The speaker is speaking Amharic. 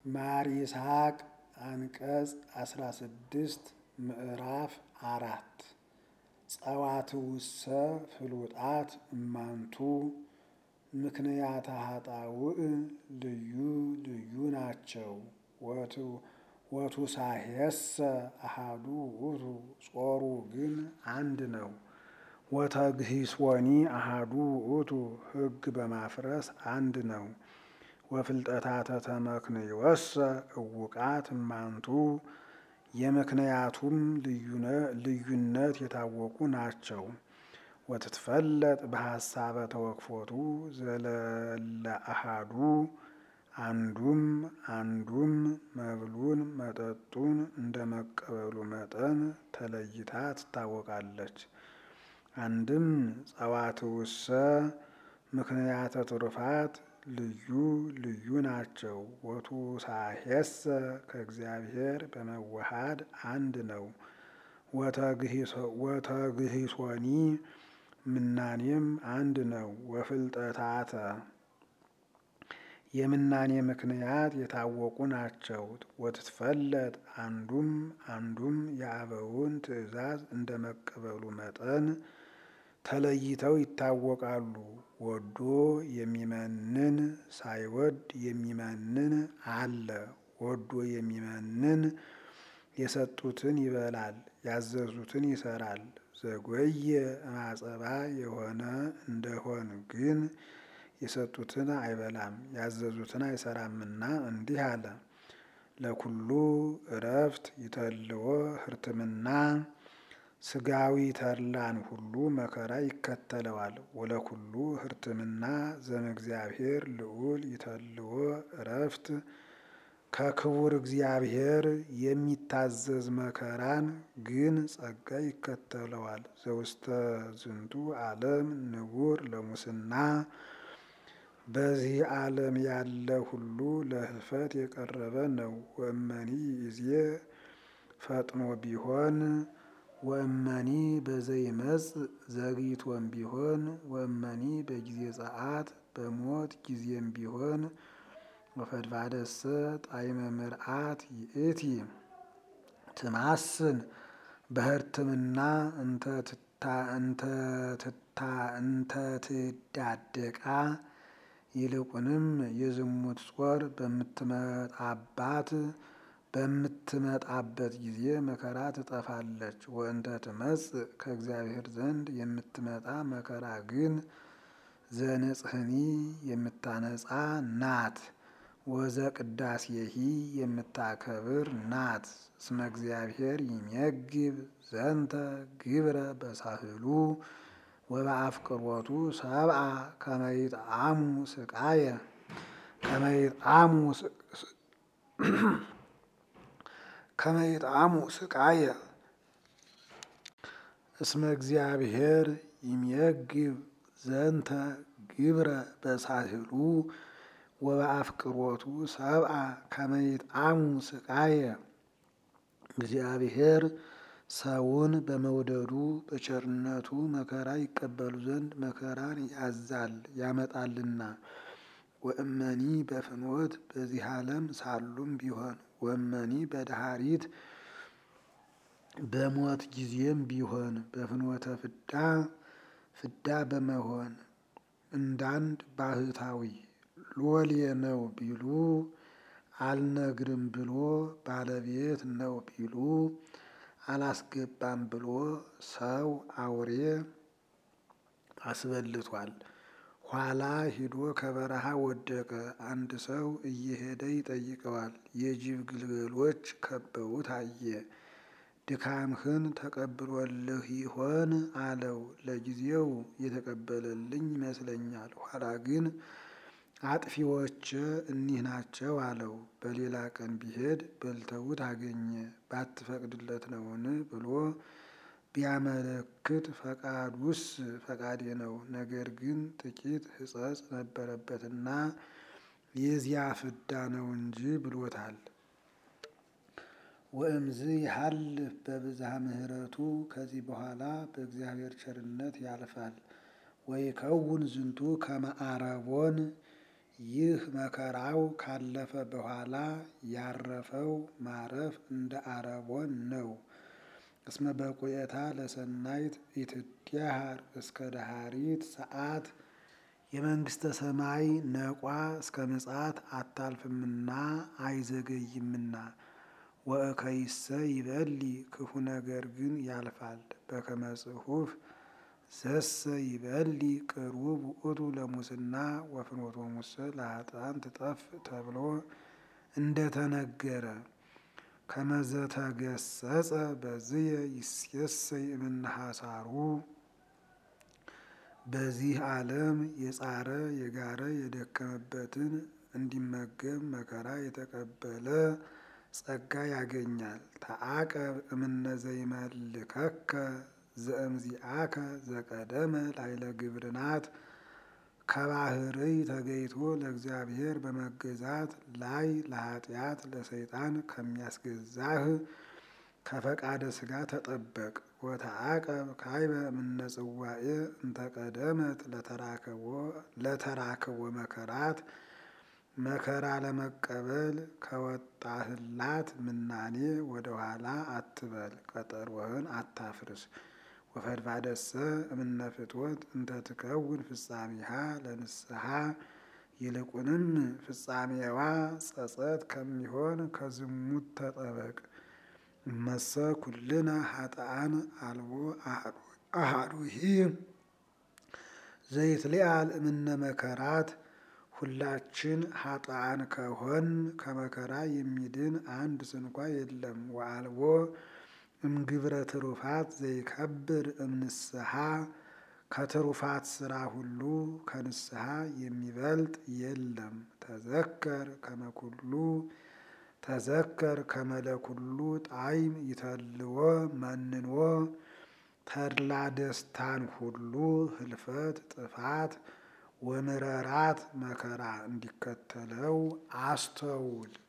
ማር ይስሐቅ አንቀጽ አስራ ስድስት ምዕራፍ አራት ጸዋትውሰ ፍሉጣት እማንቱ ምክንያተ ኃጣውእ ልዩ ልዩ ናቸው። ወቱሳሄሰ አሃዱ ውእቱ ጾሩ ግን አንድ ነው። ወተግሂሶኒ አሃዱ ውእቱ ሕግ በማፍረስ አንድ ነው። ወፍልጠታተ ተመክንዮሰ እውቃት እማንቱ የምክንያቱም ልዩነት የታወቁ ናቸው። ወትትፈለጥ በሐሳበ ተወክፎቱ ዘለለ አሃዱ አንዱም አንዱም መብሉን መጠጡን እንደ መቀበሉ መጠን ተለይታ ትታወቃለች። አንድም ጸዋትውሰ ምክንያተ ትሩፋት ልዩ ልዩ ናቸው። ወቱሳሄሰ ከእግዚአብሔር በመዋሃድ አንድ ነው። ወተግሂሶኒ ምናኔም አንድ ነው። ወፍልጠታተ የምናኔ ምክንያት የታወቁ ናቸው። ወትትፈለጥ አንዱም አንዱም የአበውን ትእዛዝ እንደ መቀበሉ መጠን ተለይተው ይታወቃሉ። ወዶ የሚመንን ሳይወድ የሚመንን አለ። ወዶ የሚመንን የሰጡትን ይበላል፣ ያዘዙትን ይሰራል። ዘጎየ ማጸባ የሆነ እንደሆን ግን የሰጡትን አይበላም፣ ያዘዙትን አይሰራምና እንዲህ አለ። ለኩሉ እረፍት ይተልዎ ህርትምና ስጋዊ ተድላን ሁሉ መከራ ይከተለዋል። ወለኩሉ ህርትምና ዘእምእግዚአብሔር ልዑል ይተልዎ እረፍት ከክቡር እግዚአብሔር የሚታዘዝ መከራን ግን ጸጋ ይከተለዋል። ዘውስተ ዝንቱ ዓለም ንቡር ለሙስና በዚህ ዓለም ያለ ሁሉ ለህልፈት የቀረበ ነው። ወእመኒ ይዜ ፈጥኖ ቢሆን ወእመኒ በዘይመጽእ ዘግይቶም ቢሆን ወእመኒ በጊዜ ጸአት በሞት ጊዜም ቢሆን ወፈድፋደሰ ጣዕመ ምርአት ይእቲ ትማስን በህርትምና እንተ ትዳደቃ ይልቁንም የዝሙት ጾር በምትመጣባት በምትመጣበት ጊዜ መከራ ትጠፋለች። ወእንተ ትመጽእ ከእግዚአብሔር ዘንድ የምትመጣ መከራ ግን ዘንጽህኒ የምታነጻ ናት። ወዘ ቅዳሴሂ የምታከብር ናት። እስመ እግዚአብሔር ይሜግብ ዘንተ ግብረ በሳህሉ ወበአፍቅሮቱ ሰብአ ከመይጣሙ ስቃየ ከመይጣሙ ከመይጣሙ ስቃየ እስመ እግዚአብሔር ይሜግብ ዘንተ ግብረ በሳህሉ ወበአፍቅሮቱ ሰብአ ከመይጣሙ ስቃየ እግዚአብሔር ሰውን በመውደዱ በቸርነቱ መከራ ይቀበሉ ዘንድ መከራን ያዛል ያመጣልና። ወእመኒ በፍኖት በዚህ ዓለም ሳሉም ቢሆን ወእመኒ በዳህሪት በሞት ጊዜም ቢሆን በፍኖተ ፍዳ ፍዳ በመሆን እንዳንድ ባህታዊ ሎሌ ነው ቢሉ አልነግርም ብሎ ባለቤት ነው ቢሉ አላስገባም ብሎ ሰው አውሬ አስበልቷል። ኋላ ሂዶ ከበረሃ ወደቀ። አንድ ሰው እየሄደ ይጠይቀዋል። የጅብ ግልገሎች ከበውት አየ። ድካምህን ተቀብሎልህ ይሆን አለው። ለጊዜው የተቀበለልኝ ይመስለኛል፣ ኋላ ግን አጥፊዎች እኒህ ናቸው አለው። በሌላ ቀን ቢሄድ በልተውት አገኘ። ባትፈቅድለት ነውን ብሎ ቢያመለክት ፈቃዱስ ፈቃዴ ነው፣ ነገር ግን ጥቂት ሕጸጽ ነበረበትና የዚያ ፍዳ ነው እንጂ ብሎታል። ወእምዝ ይሃልፍ በብዝሃ ምሕረቱ ከዚህ በኋላ በእግዚአብሔር ቸርነት ያልፋል። ወይከውን ዝንቱ ከመ አረቦን ይህ መከራው ካለፈ በኋላ ያረፈው ማረፍ እንደ አረቦን ነው። እስመ በቁየታ ለሰናይት ኢትድሃር እስከ ደሃሪት ሰዓት የመንግስተ ሰማይ ነቋ እስከ ምጽአት አታልፍምና አይዘገይምና። ወእከይሰ ይበሊ ክፉ ነገር ግን ያልፋል። በከመ ጽሑፍ ዘሰ ይበሊ ቅሩብ ውእቱ ለሙስና ወፍኖቶ ሙሰ ለኃጥኣን ትጠፍ ተብሎ እንደተነገረ ከመዘተገሰጸ በዝየ ይሴሰይ እምነሐሳሩ በዚህ ዓለም የጻረ የጋረ የደከመበትን እንዲመገብ መከራ የተቀበለ ጸጋ ያገኛል። ተአቀብ እምነ ዘይመልከከ ዘእምዚአከ ዘቀደመ ላይለ ግብርናት ከባህርይ ተገይቶ ለእግዚአብሔር በመገዛት ላይ ለኃጢአት ለሰይጣን ከሚያስገዛህ ከፈቃደ ሥጋ ተጠበቅ። ወተአቀብ ካይበ እምነ ጽዋኤ እንተቀደመት ለተራክቦ መከራት መከራ ለመቀበል ከወጣህላት ምናኔ ወደኋላ አትበል፣ ቀጠሮህን አታፍርስ። ወፈድፋደሰ እምነ ፍትወት እንተ ትከውን ፍጻሜሃ ለንስሐ ይልቁንም ፍጻሜዋ ጸጸት ከሚሆን ከዝሙት ተጠበቅ። እመሰ ኩልነ ኃጥኣን አልቦ አሐዱሂ ዘይትሊአል እምነ መከራት ሁላችን ኃጥኣን ከሆን ከመከራ የሚድን አንድ ስንኳ የለም። ወአልቦ እምግብረ ትሩፋት ዘይከብር እምንስሐ ከትሩፋት ስራ ሁሉ ከንስሐ የሚበልጥ የለም። ተዘከር ከመኩሉ ተዘከር ከመለኩሉ ጣዕም ይተልዎ መንንዎ ተድላ ደስታን ሁሉ ህልፈት ጥፋት ወምረራት መከራ እንዲከተለው አስተውል።